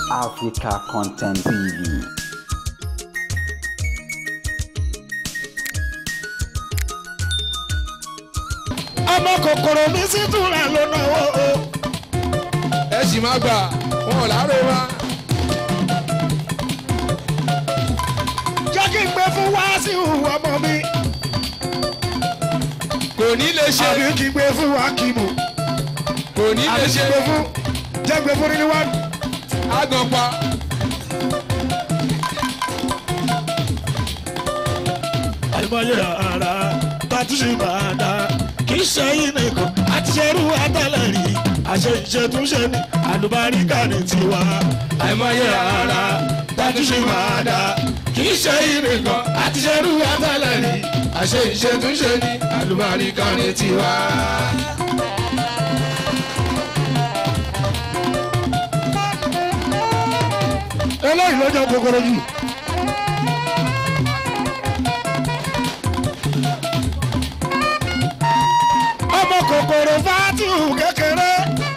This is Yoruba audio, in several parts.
Africa Content TV. ọmọ kòkòrò mi sì túnra ló náwó o. ẹ sì má gbà wọn ò láre wá. jẹ́ kí n gbé fún wáṣíù ọmọ mi kò ní lè ṣe àbí kí n gbé fún wákìmù kò ní lè àbí kí ṣe n gbé fún jẹ́ gbé fún nínú wá. àgàn pa. àìmọye ara tàtúnṣe máa dá kì í ṣe yín nìkan àti ṣerú àtẹlẹ rí àṣẹ ìṣètúnṣe ní àlùbáríkà ní tiwa. àìmọye ara tàtúnṣe máa dá kì í ṣe yín nìkan àti ṣerú àtẹlẹ rí àṣẹ ìṣètúnṣe ní àlùbáríkà ní tiwa. eléyìí ló jẹ́ kòkòrò jù. ọmọ kòkòrò fàtìhù kékeré.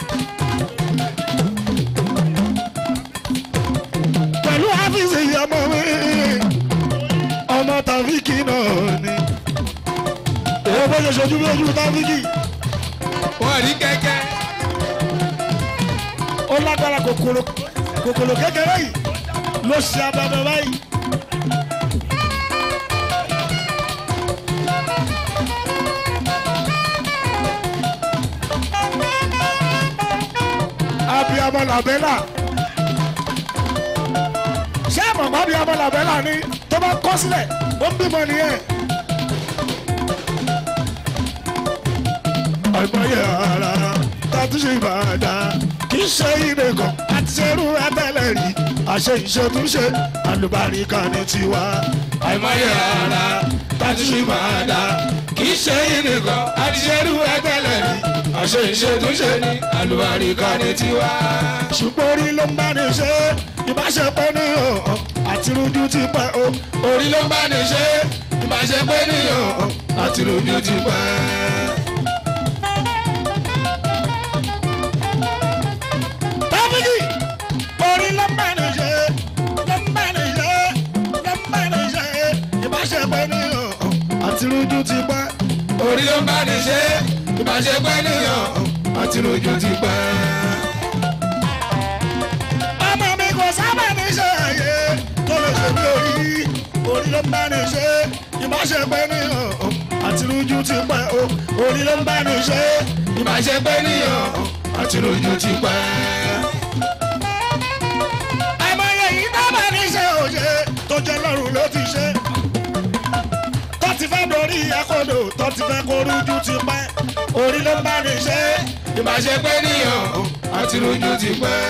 pẹ̀lú áfíìsì ọmọ mi ọmọ tàfíkì náà ni. èyí bó ṣe ṣojú bí ojú tàfíkì wọn rí kẹ́kẹ́ ó lágbára kòkòrò kòkòrò kékeré yìí ló ṣe abẹ́bẹ́ báyìí. abiyamọ làbẹ́là ṣé àmọ̀gbọ́n abiyamọ làbẹ́là ni tó bá kọ́ sílẹ̀ ó ń bímọ nìyẹn. àìmọye ara tàtúnṣe ìbàdàn kì í ṣe ilé kan àti ṣerú ẹbẹ̀lẹ̀ rí àṣẹ ìṣètúnṣe àlùbáríkà ní tiwa. àìmọye ara tàtúnṣe máa dá kì í ṣe yín nìkan àti ṣerú ẹgbẹ́lẹ̀ rí àṣẹ ìṣètúnṣe ní àlùbáríkà ní tiwa. ṣùgbọ́n orí ló ń bá ní ṣe ìbáṣepọ̀ ní ọ̀hún àti rújú ti pẹ́ o. orí ló ń bá ní ṣe ìbáṣepẹ́ níyàn àti lójú ti pẹ́. tábìlì orí ló ń bá ní ṣe ló ń bá ní ṣe ló ń bá ní ṣe ìbáṣepọ̀ ní ọ̀hún àti rújú ti pẹ́. orí ló ń bá ní ṣe ìbáṣepẹ́ níyàn àti lójú ti pẹ́. ọmọ mi kò sábà ní ṣe àyè tó lè ṣe bí orí orí ló ń bá ní ṣe ìbáṣepọ̀ ní ọ̀hún àti rújú ti pẹ́ o orí ló ń bá ní ṣe ìbáṣepẹ́ níyàn àti lójú ti pẹ́. àìmọye yìí dábàá ní ṣe òye tó jẹ́ lọ́rùn ló ti ṣe tó ti fẹ́ dorí akọ́dọ̀ tó ti fẹ́ kó rújú ti pẹ́ orí ló ń bá ní ṣe ìbáṣepẹ́ níyàn àti lójú ti pẹ́.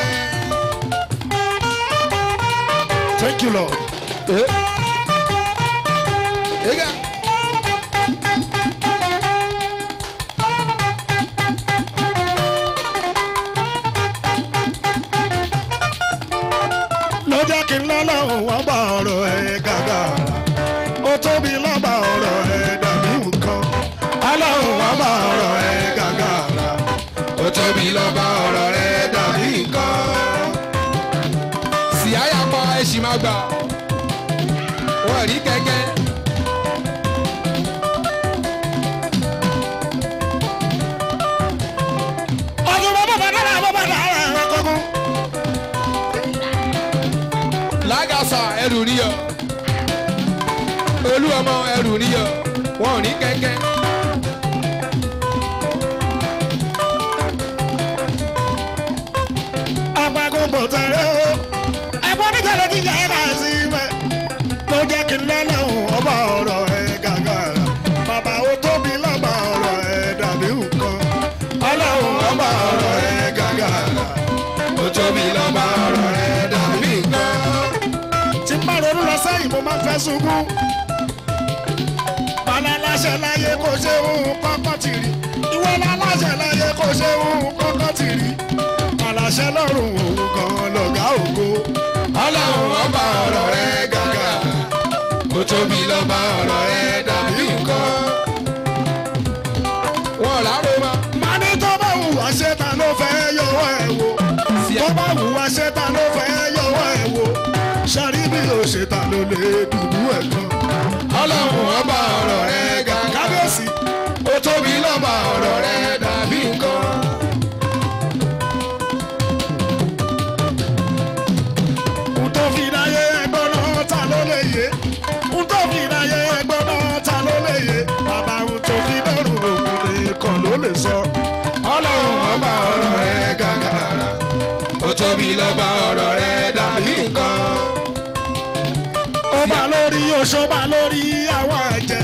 thank you lord. Ega. ló jẹ́ kí n lọ́lọ́run wọ́n bá ọ̀rọ̀ ẹ̀ gàgà ó tóbi lọ́ba ọ̀rọ̀ ẹ̀ dàbí nǹkan ọlọ́run wọ́n bá ọ̀rọ̀ ẹ̀ gàgà ó tóbi lọ́ba ọ̀rọ̀ rẹ̀ dàbí nǹkan. sì áyà pa ẹ̀sìn máa gbà wọ́n rí kẹ́kẹ́. ọdún bọ́ bàbá dára bọ́ bàbá dára ẹ̀rọ kọ́kọ́. lágàsà ẹrù níyọ olú ọmọ ẹrù níyọ wọn ò ní kẹ́kẹ́. apagun bò tẹ̀lé o ẹ̀gbọ́n ní tẹ̀lé ti jẹ́ ẹ̀ka sí mẹ́ ló jẹ́ kí n lọ́lọ́run ọba ọ̀rọ̀ ẹ̀ gàgà bàbá ó tóbi lọ́ba ọ̀rọ̀ ẹ̀ dàbí nǹkan ọlọ́run ọba ọ̀rọ̀ ẹ̀ gàgà ó tóbi lọ́ba ọ̀rọ̀ rẹ̀ dàbí nǹkan. tí n bá ronú lọ sẹ́yìn mo máa ń fẹ́ sunkún bàlá aláṣẹ láyé kò ṣe òun kọ́kọ́ ti rí ìwọ láláṣẹ láyé kò ṣe òun kọ́kọ́ ti rí aláṣẹ lọ́rùn òun gan lọ̀gá ògo ọlọ́run ọba ọ̀rọ̀ rẹ̀ gàgà ó tóbi lọ́ba ọ̀rọ̀ rẹ̀ dàbí nǹkan. wọn láró ma má ní tó bá wù wá ṣe ta ló fẹ́ yọwọ́ ẹ̀ wò tó bá wù wá ṣe ta ló fẹ́ ṣe ta ló lè dùnú ẹ̀ gan. ọlọ́run ọba ọ̀rọ̀ rẹ ga kábíyèsí ó tóbi lọ́ba ọ̀rọ̀ rẹ dàbí nǹkan. n tó fi dáyé ẹgbọ́n náà ta ló lè yé n tó fi dáyé ẹgbọ́n náà ta ló lè yé bàbá n tó fi dọ́rùn òkun nìkan ló lè sọ. ọlọ́run ọba ọ̀rọ̀ rẹ ga gàrà ó tóbi lọ́ba ọ̀rọ̀ rẹ dàbí nǹkan. ó bá lórí oṣó bá lórí àwọn àjẹ́